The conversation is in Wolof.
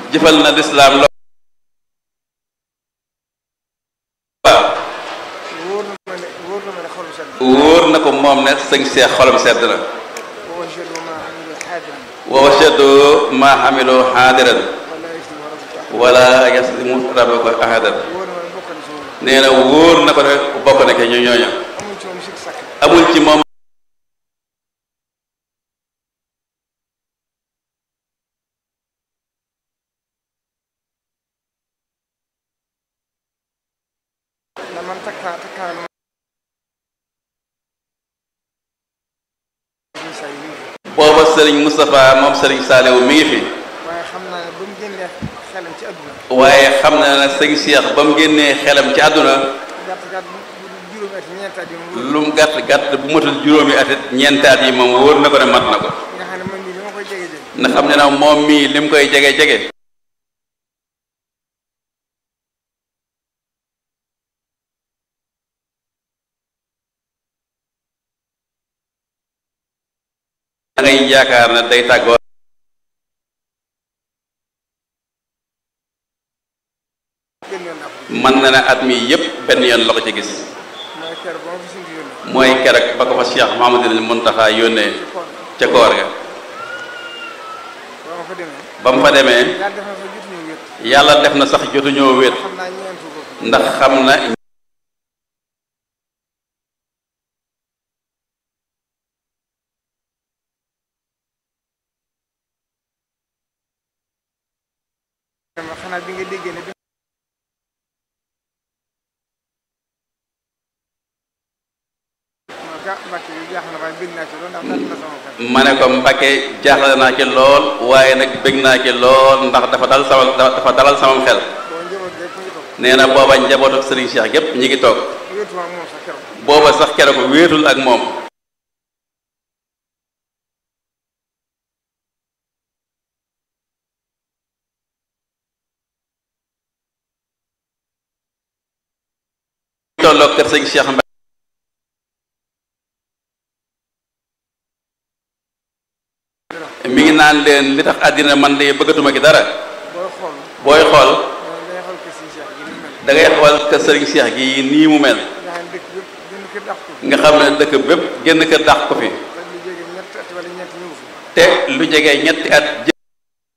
jëfal na lislaam lo waaw wóor na ma ne wóor na ma ne xolu sedd wóor na ko moom ne sëñ Seex xolam sedd na wa wajadu ma amilu xaadiran wa wajadu ma xamilu xaadiran wala yaslimu rabbuka wala yaslimu rabbuka ahadan wóor na ma ne bokk na si moom nee na wóor na ko ne bokk na ke ñu ñooña amul ci moom sikk sàkk amul ci moom na man takkaa takkaa na ma say yi booba sëriñ Moustapha moom sëriñ Saaliwu mi ngi fi waaye xam naa ne ba mu génnee xelam ci àdduna waaye xam na ne sëñ Seex ba mu génnee xelam ci àdduna gàtt gàtt bu bu juróomi at ñeentaat yi mu wóor lu mu gàtt gàtt bu matul juróomi atit ñeentaat yi moom wóor na ko ne mat na ko nga xam ne man mii li ma koy jege jege na xam ne nag moom mii lim koy jege jege da ngay yaakaar ne day tàggoo benn yoon naa ko mën na ne at mi yépp benn yoon la ko ci gis mooy kër ba ma fi suñu yónnee mooy keroog ba ko fa Cheikh Mahamadul Muntaxa yónnee ci koor ca koor ga ba ma fa demee ba mu fa demee yàlla def na fa jotuñu wét yàlla def na sax jotuñoo wéet xam naa ñeentu ko ndax xam na dama xanaa bi nga déggee ne bi ma ga mbàkk yi jaax na waaye bëgg naa ci loolu ndax dal na sama xel ma ne ko Mbàkke jaaxle naa ci lool waaye nag bëgg naa ci lool ndax dafa dal sama dafa dalal samam xel boo njaboot rek mu ngi toog nee na booba njabootu Serigne Cheikh gépp ñi ngi toog wéetuma ak moom sax keroog booba sax keroog wéetul ak moom tolloog kër sëñ Cheikh Mbacke mi ngi naan leen li tax àddina man de bëggatuma ki dara booy xool booy xool day xool ko si Cheikh gi ni mel da ngay xool kër sëriñ Cheikh gi nii mu mel nga xam ne dëkk yëpp gën ko dàq ko nga xam ne dëkk bépp génn kër dàq ko fi te lu jege ñett at wala ñeent ñëw fi te lu jege ñetti at